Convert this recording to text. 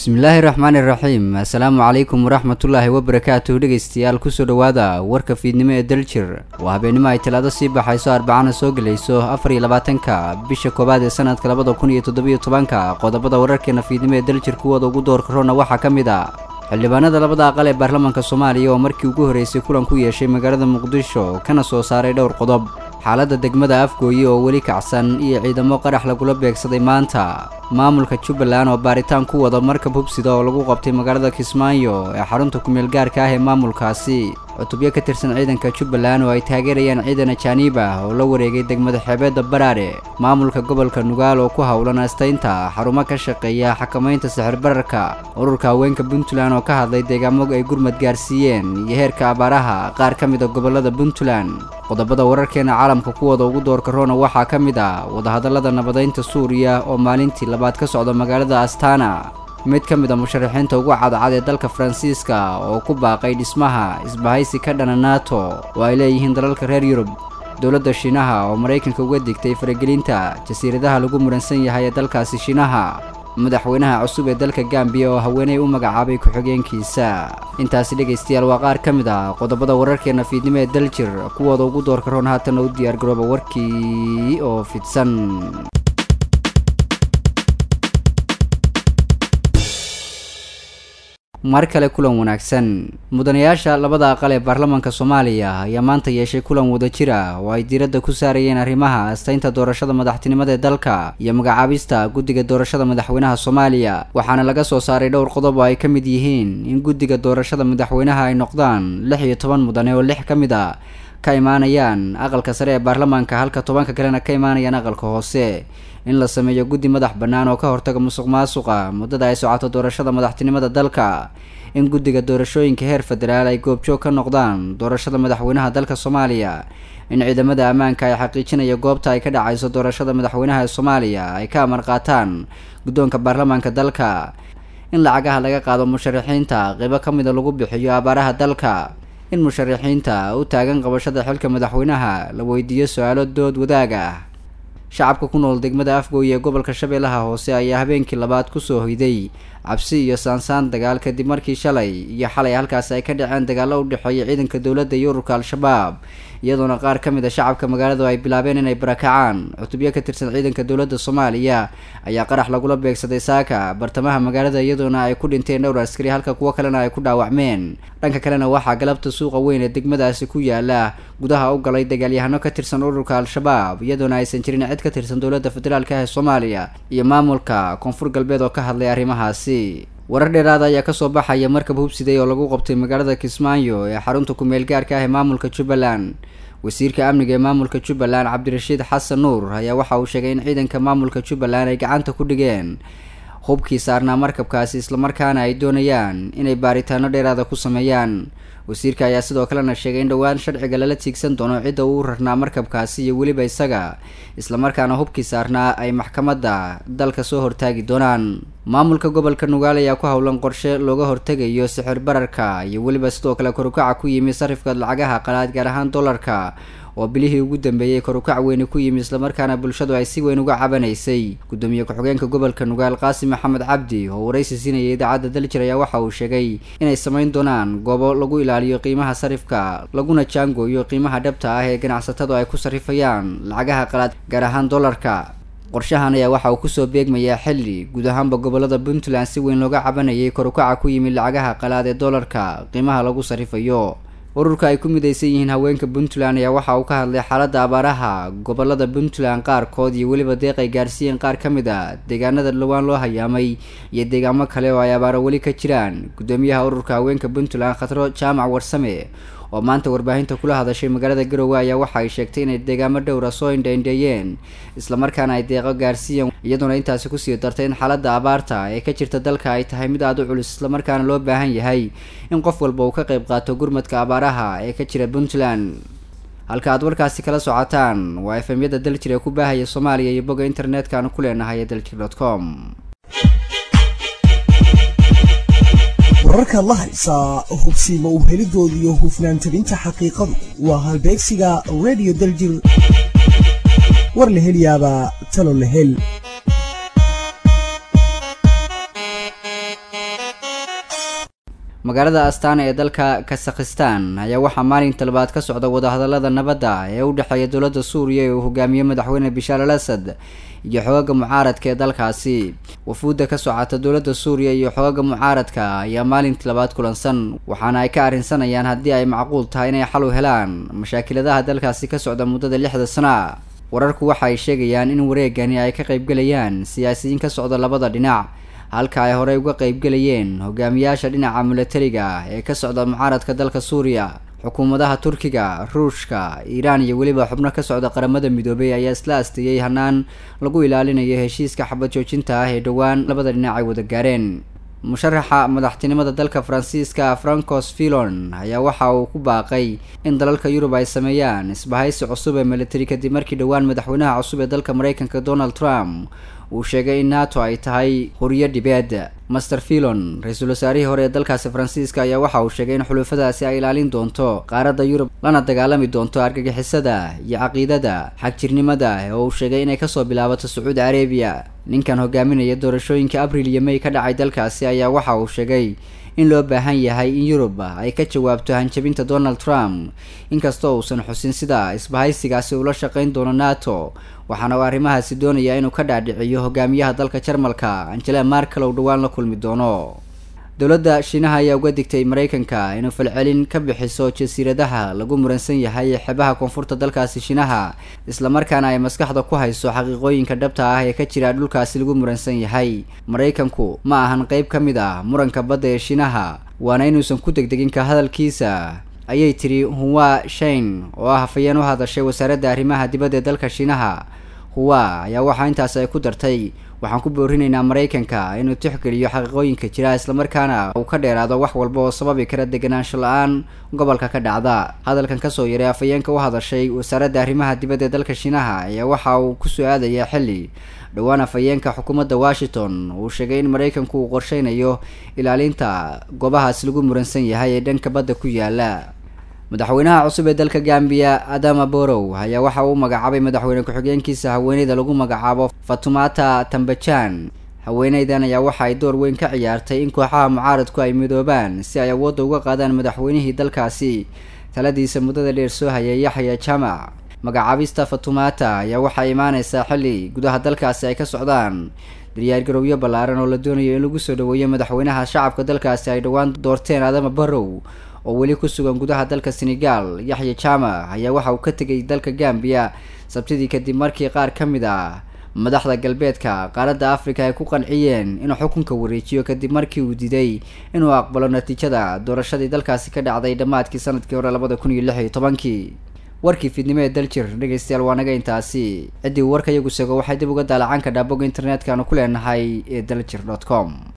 bismillaahi raxmaani raxiim assalaamu calaykum waraxmatullaahi wabarakaatuh dhegaystayaal kusoo dhowaada warka fiidnimo ee daljir waa habeenimo ay talaado sii baxayso arbacana soo gelayso afar iyo labaatanka bisha koowaad ee sanadka labada kun iyo toddobiyo tobanka qodobada wararkeena fiidnimo ee daljir kuwooda ugu doorka roona waxaa ka mid a xildhibaanada labada aqal ee baarlamaanka soomaaliya oo markii ugu horreysay kulan ku yeeshay magaalada muqdisho kana soo saaray dhowr qodob xaaladda degmada afgooye oo weli kacsan iyo ciidamo qarax lagula beegsaday maanta maamulka jubbaland oo baaritaan ku wada markab hubsida oo lagu qabtay magaalada kismaayo ee xarunta kumeel gaarka ah ee maamulkaasi cutubyo ka tirsan ciidanka jubbaland oo ay taageerayaan ciidan ajaaniib ah oo la wareegay degmada xeebeedda baraare maamulka gobolka nugaal oo ku howlan astaynta xarumo ka shaqeeya xakamaynta sixir bararka ururka haweenka puntland oo ka hadlay deegaamo ay gurmad gaarsiiyeen iyo heerka abaaraha qaar ka mid a gobolada puntland qodobada wararkeena caalamka kuwooda ugu doorka roona waxaa ka mid ah wadahadallada nabadaynta suuriya oo maalintii labaad ka socda magaalada astana mid ka mid a musharaxiinta ugu cadcad ee dalka faransiiska oo ku baaqay dhismaha isbahaysi ka dhana nato oo ay leeyihiin dalalka reer yurub dowladda shiinaha oo maraykanka uga digtay faragelinta jasiiradaha lagu muransan yahay ee dalkaasi shiinaha madaxweynaha cusub ee dalka gambiya oo haweeney u magacaabay ku-xigeenkiisa intaasi dhegaystayaal waa qaar ka mid ah qodobada wararkeena fiidnimo ee daljir kuwooda ugu doorka roon haatana u diyaargarooba warkii oo fidsan mar kale kulan wanaagsan mudanayaasha labada aqal ee baarlamaanka soomaaliya ayaa maanta yeeshay kulan wadajir ah oo ay diiradda ku saarayeen arrimaha astaynta doorashada madaxtinimada ee dalka iyo magacaabista guddiga doorashada madaxweynaha soomaaliya waxaana laga soo saaray dhowr qodob oo ay ka mid yihiin in guddiga doorashada madaxweynaha ay noqdaan lix iyo toban mudane oo lix ka mid a ka imaanayaan aqalka sare ee baarlamaanka halka tobanka kalena ka imaanayaan aqalka hoose in la sameeyo guddi madax bannaan oo ka hortaga musuq maasuqa muddada ay socoto doorashada madaxtinimada dalka in guddiga doorashooyinka heer federaal ay goobjoog ka noqdaan doorashada madaxweynaha dalka soomaaliya in ciidamada ammaanka ay xaqiijinaya goobta ay ka dhacayso doorashada madaxweynaha ee soomaaliya ay ka amar qaataan guddoonka baarlamaanka dalka in lacagaha laga qaado musharaxiinta qeybo ka mida lagu bixiyo abaaraha dalka in musharaxiinta u taagan qabashada xilka madaxweynaha la weydiiyo su-aalo dood wadaag ah shacabka ku nool degmada afgooye ee gobolka shabeellaha hoose ayaa habeenkii labaad kusoo hoyday cabsi iyo saansaan dagaal kadib markii shalay iyo xalay halkaasi ay ka dhaceen dagaallo u dhexeeya ciidanka dowladda iyo ururka al-shabaab iyadoona qaar ka mid a shacabka magaaladu ay bilaabeen inay barakacaan cutubyo ka tirsan ciidanka dowladda soomaaliya ayaa qarax lagula beegsaday saaka bartamaha magaalada iyadoona ay ku dhinteen dhowr askari halka kuwo kalena ay ku dhaawacmeen dhanka kalena waxaa galabta suuqa weyn ee degmadaasi ku yaala gudaha u galay dagaalyahano ka tirsan ururka al-shabaab iyadoona aysan jirin cid ka tirsan dowladda federaalka ah ee soomaaliya iyo maamulka koonfur galbeed oo ka hadlay arrimahaasi warar dheeraada ayaa kasoo baxaya markab hubsiday oo lagu qabtay magaalada kismaayo ee xarunta kumeel gaarka ah ee maamulka jubbaland wasiirka amniga ee maamulka jubbaland cabdirashiid xasan nuur ayaa waxa uu sheegay in ciidanka maamulka jubbaland ay gacanta ku dhigeen hubkii saarnaa markabkaasi islamarkaana ay doonayaan inay baaritaano dheeraada ku sameeyaan wasiirka ayaa sidoo kalena sheegay in dhowaan sharciga lala tiigsan doono cidda uu rarnaa markabkaasi iyo weliba isaga islamarkaana hubkii saarnaa ay maxkamadda dalka soo hortaagi doonaan maamulka gobolka nugaal ayaa ku howlan qorshe looga hortegayo sixir bararka iyo weliba sidoo kale korukaca ku yimi sarifka lacagaha qalaad gaar ahaan dollarka oo bilihii ugu dambeeyey korukac weyni ku yimi islamarkaana bulshadu ay si weyn uga cabanaysay gudoomiye ku-xigeenka gobolka nugaal qaasim maxamed cabdi oo waraysi siinaya idaacadda daljir ayaa waxa uu sheegay inay samayn doonaan goobo lagu ilaaliyo qiimaha sarifka laguna jaangooyo qiimaha dhabta ah ee ganacsatadu ay ku sarifayaan lacagaha qalaad gaar ahaan dollarka qorshahan ayaa waxa uu kusoo beegmayaa xilli guud ahaanba gobolada puntland si weyn looga cabanayay korukaca ku yimid lacagaha qalaad ee dollarka qiimaha lagu sarifayo ururka ay ku midaysan yihiin haweenka puntland ayaa waxa uu ka hadlay xaaladda abaaraha gobolada puntland qaarkood iyo weliba deeq ay gaarsiiyeen qaar ka mid a deegaanada dhowaan loo hayaamay iyo deegaamo kale oo ay abaaro weli ka jiraan gudoomiyaha ururka haweenka puntland khatro jaamac warsame oo maanta warbaahinta kula hadashay magaalada garowe ayaa waxa ay sheegtay inay deegaamo dhowra soo indhaindheeyeen islamarkaana ay deeqo gaarsiiyeen iyadoona intaasi kusii dartay in xaaladda abaarta ee ka jirta dalka ay tahay mid aada u culus islamarkaana loo baahan yahay in qof walba uu ka qayb qaato gurmadka abaaraha ee ka jira puntland halka aad warkaasi kala socotaan waa efemyada daljir ee ku baahaya soomaaliya iyo bogga internetka aanu ku leenahay ee daljir dot com wararkaad la haysaa hubsiima u helidooda iyo hufnaan tabinta xaqiiqadu waa halbeegsiga radio daljir war la helyaabaa talo la hel magaalada astana ee dalka kasakhistan ayaa waxaa maalinta labaad ka socda wadahadalada nabadda ee u dhexeeya dowladda suuriya ee uu hogaamiye madaxweyne bishaar al asad iyo xoogaga mucaaradka ee dalkaasi wafuudda ka socota dowladda suuriya iyo xoogaga mucaaradka ayaa maalintii labaad kulansan waxaana ay ka arrinsanayaan haddii ay macquul tahay inay xal u helaan mashaakiladaha dalkaasi ka socda muddada lixda sana wararku waxa ay sheegayaan in wareegani ay ka qaybgelayaan siyaasiyiin ka socda labada dhinac halka ay horey uga qaybgelayeen hogaamiyaasha dhinaca milatariga ee ka socda mucaaradka dalka suuriya xukuumadaha turkiga ruushka iiraan iyo weliba xubno ka socda qaramada midoobay ayaa isla asteeyey hanaan lagu ilaalinayo heshiiska xabad joojinta ah ee dhowaan labada dhinac ay wada gaareen musharaxa madaxtinimada dalka faransiiska francos filon ayaa waxa uu ku baaqay in dalalka yurub ay sameeyaan isbahaysi cusub ee militari kadib markii dhowaan madaxweynaha cusub ee dalka mareykanka donald trump uu sheegay in nato ay tahay horiyo dhibeed master filon ra-iisul wasaarihii hore ee dalkaasi faransiiska ayaa waxa uu sheegay in xulufadaasi ay ilaalin doonto qaaradda yurub lana dagaalami doonto argagixisada iyo caqiidada xagjirnimada oo uu sheegay inay kasoo bilaabato sacuudi carabiya ninkan hogaaminaya doorashooyinka abril iyo may ka dhacay dalkaasi ayaa waxa uu sheegay in loo baahan yahay in yurub ay ka jawaabto hanjabinta donald trump inkastoo uusan xusin sida isbahaysigaasi ula shaqayn doono nato waxaana uu arrimahaasi doonayaa inuu ka dhaadhiciyo hogaamiyaha dalka jarmalka angela markel ou dhowaan la kulmi doono dowladda shiinaha ayaa uga digtay mareykanka inuu falcelin ka bixiso jasiiradaha lagu muransan yahay ee xebaha koonfurta dalkaasi shiinaha islamarkaana ay maskaxda ku hayso xaqiiqooyinka dhabta ah ee ka jira dhulkaasi lagu muransan yahay maraykanku ma ahan qeyb ka mid ah muranka badda ee shiinaha waana inuusan ku degdegin ka hadalkiisa ayay tiri huwa shain oo ah hafayeen u hadashay wasaaradda arrimaha dibadda ee dalka shiinaha huwa ayaa waxaa intaas ay ku dartay waxaan ku boorinaynaa maraykanka inuu tixgeliyo xaqiiqooyinka jira islamarkaana uu ka dheeraado wax walba oo sababi kara deganaansho la-aan gobolka ka dhacda hadalkan kasoo yaray afayeenka u hadashay wasaaradda arrimaha dibadda ee dalka shiinaha ayaa waxa uu kusoo aadayaa xilli dhowaan afayeenka xukuumadda washington uu sheegay in maraykanku uu qorsheynayo ilaalinta goobahaas lagu muransan yahay ee dhanka badda ku yaala madaxweynaha cusub ee dalka gambiya adama borow ayaa waxa uu magacaabay madaxweyne ku-xigeenkiisa haweeneyda lagu magacaabo fatumata tambajan haweeneydan ayaa waxa ay door weyn ka ciyaartay in kooxaha mucaaradku ay midoobaan si ay awoodda uga qaadaan madaxweynihii dalkaasi taladiisa muddada dheer soo hayay yaxya jamac magacaabista fatumata ayaa waxaa imaaneysaa xilli gudaha dalkaasi ay ka socdaan daryaargarowyo ballaaran oo la doonayo in lagu soo dhaweeyo madaxweynaha shacabka dalkaasi ay dhowaan doorteen adama barrow oo weli ku sugan gudaha dalka senegal yaxya jamac ayaa waxa uu ka tegay dalka gambiya sabtidii kadib markii qaar ka mid ah madaxda galbeedka qaaradda africa ay ku qanciyeen inuu xukunka wareejiyo kadib markii uu diiday inuu aqbalo natiijada doorashadii dalkaasi ka dhacday dhammaadkii sanadkii hore labada kun iyo lix iyo tobankii warkii fiidnimo ee daljir dhegeystayaal waa naga intaasi ciddii warka iyagu sego waxay dib uga daalacan kadhaa bogga internetka aanu ku leenahay ee daljir dot com